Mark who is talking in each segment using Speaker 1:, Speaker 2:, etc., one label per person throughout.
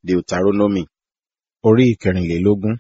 Speaker 1: Deuteronomy orí ìkẹrìnlélógún.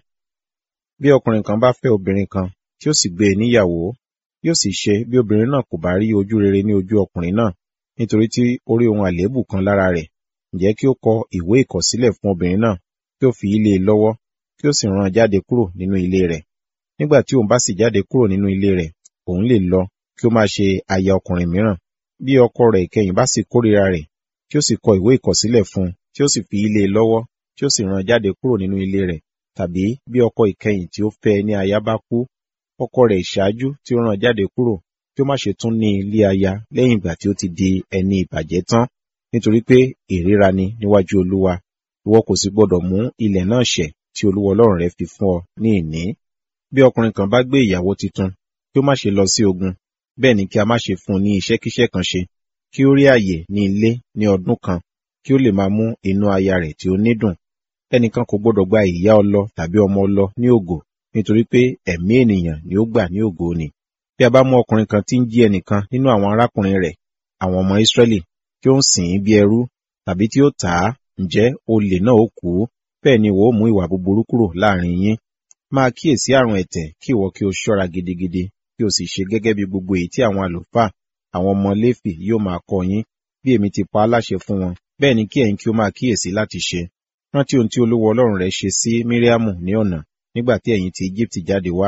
Speaker 1: Bí ọkùnrin kan bá fẹ́ obìnrin kan tí ó sì gbé e níyàwó, yóò sì ṣe bí obìnrin náà kò bá rí ojú rere ní ojú ọkùnrin náà, nítorí tí ó rí ohun àléébù kan lára rẹ̀, ǹjẹ́ kí ó kọ ìwé ìkọ̀sílẹ̀ fún obìnrin náà, kí ó fi í lé e lọ́wọ́, kí ó sì rán an jáde kúrò nínú ilé rẹ̀. Nígbà tí òun bá sì jáde kúrò nínú ilé rẹ̀, òun lè lọ kí ó máa ṣe aya ọkùnrin mìíràn. Bí ọkọ rẹ̀ ìkẹyìn bá sì kórìíra rẹ̀, kí ó sì kọ ìwé ìkọ̀sílẹ̀ fún un, tí ó sì fi í lé e lọ́wọ́, tí ó sì rán an jáde kúrò nínú ilé rẹ̀. Tàbí bí ọkọ ìkẹyìn tí ó fẹ́ ẹ ní aya bá kú, ọkọ rẹ̀ ìṣáájú tí ó rán an jáde kúrò, kí ó má ṣe tún ní ilé aya lẹ́yìn ìgbà tí ó ti di ẹni ìbàjẹ́ tán, nítorí pé ìríra ni níwájú Olúwa. Ìwọ kò sì gbọdọ̀ mú ilẹ̀ náà ṣẹ̀ tí Olúwa Ọlọ́run rẹ fi fún ọ ní ìní. Bí ọkùnrin kan bá gbé ìyàwó titun, kí ó má ṣe lọ sí ogun, bẹ́ẹ̀ ni kí a má ṣe fún un ní iṣẹ́kíṣẹ́ kan ṣe, kí ó rí àyè ní ilé ní ọdún kan, kí ó lè máa mú inú aya rẹ̀ tí ó ní dùn. Ẹnìkan kò gbọdọ̀ gba ìyá ọlọ tàbí ọmọ ọlọ ní ògo, nítorí pé ẹ̀mí ènìyàn ni ó gbà ní ògo ni. Bí a bá mú ọkùnrin kan tí ń jí ẹnìkan nínú àwọn arákùnrin rẹ̀, àwọn ọmọ Ísírẹ́lì, tí ó ń sìn ín bí ẹrú, tàbí tí ó tà á, ǹjẹ́ olè náà ó kú, bẹ́ẹ̀ ni ìwọ ó mú ìwà búburú kúrò láàrin yín. Máa kíyèsí àrùn ẹ̀tẹ̀ kí ìwọ kí o ṣọ́ra gidigidi, kí o sì ṣe gẹ́gẹ́ bí gbogbo èyí tí àwọn àlùfáà, àwọn ọmọ Léfì yóò máa kọ́ yín, bí èmi ti pa á láṣẹ fún wọn, bẹ́ẹ̀ ni kí ẹ̀yin kí ó máa kíyèsí láti ṣe. Rántí ohun tí Olúwa Ọlọ́run rẹ ṣe sí Míríámù ní ọ̀nà nígbà tí ẹ̀yin ti Íjíbítì jáde wá.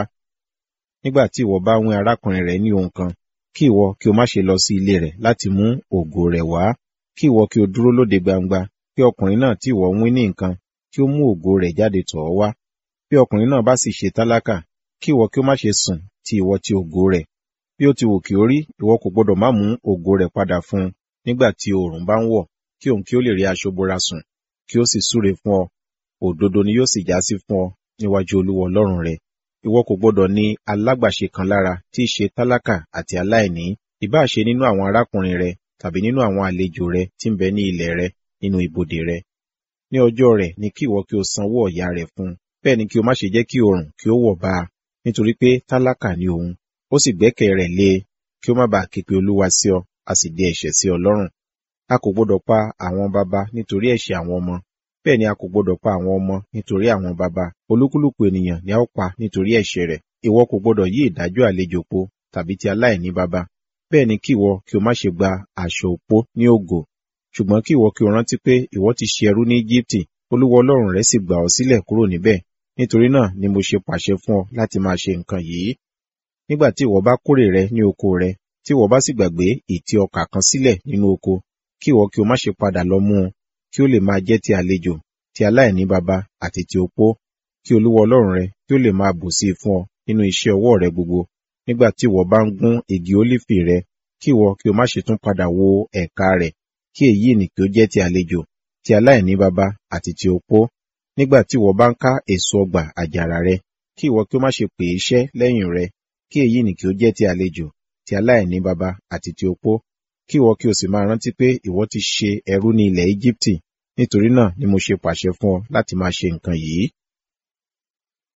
Speaker 1: Nígbà tí ìwọ bá wín arákùnrin rẹ ní ohun kan, kí ìwọ kí o má ṣe lọ sí ilé rẹ̀ láti mú ògo rẹ̀ wá, kí ìwọ kí o dúró lóde gbangba, kí ọkùnrin náà tí ìwọ wín ní nǹkan, kí ó mú ògo rẹ̀ jáde tọ̀ ọ́ wá. Bí ọkùnrin náà bá sì ṣe tálákà, kí ìwọ kí ó má ṣe sùn ti ìwọ ti ògo rẹ̀. Bí ó ti wù kí ó rí, ìwọ kò gbọdọ̀ má mú ògo rẹ̀ padà fún un nígbà tí oòrùn bá ń wọ̀, kí òun kí ó lè rí aṣọ bora sùn, kí ó sì súre fún ọ. Òdodo ni yóò sì jásí fún ọ níwájú Olúwa Ọlọ́run rẹ. Ìwọ kò gbọdọ̀ ní alágbàṣe kan lára tí í ṣe tálákà àti aláìní, ìbáà ṣe nínú àwọn arákùnrin rẹ tàbí nínú àwọn àlejò rẹ tí ń bẹ ní ilẹ̀ rẹ nínú ibodè rẹ. Ní ọjọ́ rẹ̀ ni kí ìwọ kí o sanwó ọ̀yà rẹ̀ fún un, bẹ́ẹ̀ ni kí o má ṣe jẹ́ kí oòrùn kí ó wọ̀ bá a, nítorí pé tálákà ni òun, ó sì gbẹ́kẹ̀ rẹ̀ lé e, kí ó má bàa ké pe Olúwa sí ọ, a sì dé ẹ̀ṣẹ̀ sí ọ lọ́rùn. A kò gbọdọ̀ pa àwọn baba nítorí ẹ̀ṣẹ̀ àwọn ọmọ, bẹ́ẹ̀ ni a kò gbọdọ̀ pa àwọn ọmọ nítorí àwọn baba. Olúkúlùkù ènìyàn ni a ó pa nítorí ẹ̀ṣẹ̀ rẹ̀. Ìwọ kò gbọdọ̀ yí ìdájọ́ àlejò po tàbí ti aláìní baba. Bẹ́ẹ̀ ni kí ìwọ kí o má ṣe gba aṣọ òpó ní ògo. Ṣùgbọ́n kí ìwọ kí o rántí pé ìwọ ti ṣe ẹrú ní Íjíbítì, Olúwa Ọlọ́run rẹ sì gbà ọ́ sílẹ̀ kúrò níbẹ̀. Nítorí náà ni mo ṣe pàṣẹ fún ọ láti máa ṣe nǹkan yìí. Nígbà tí ìwọ bá kórè rẹ ní oko rẹ, tí ìwọ bá sì gbàgbé ìtì ọkà kan sílẹ̀ nínú oko, kí ìwọ kí o má ṣe padà lọ mú un, kí ó lè máa jẹ́ ti àlejò, ti aláìní baba àti ti opó, kí Olúwa Ọlọ́run rẹ kí ó lè máa bù sí i fún ọ nínú iṣẹ́ ọwọ́ rẹ gbogbo. Nígbà tí ìwọ bá ń gún igi ólífì rẹ, kí ìwọ kí o má ṣe tún padà wo ẹ̀ka rẹ̀, kí èyí nì kí ó jẹ́ ti àlejò, ti aláìní baba àti ti opó. Nígbà tí ìwọ bá ń ká èso ọgbà àjàrà rẹ, kí ìwọ kí o má ṣe pè iṣẹ́ lẹ́yìn rẹ, kí èyí nì kí ó jẹ́ ti àlejò, ti aláìní baba àti ti opó. Kí ìwọ kí o sì máa rántí pé ìwọ ti ṣe ẹrú ní ilẹ̀ Íjíbítì. Nítorí náà ni mo ṣe pàṣẹ fún ọ láti máa ṣe nǹkan yìí.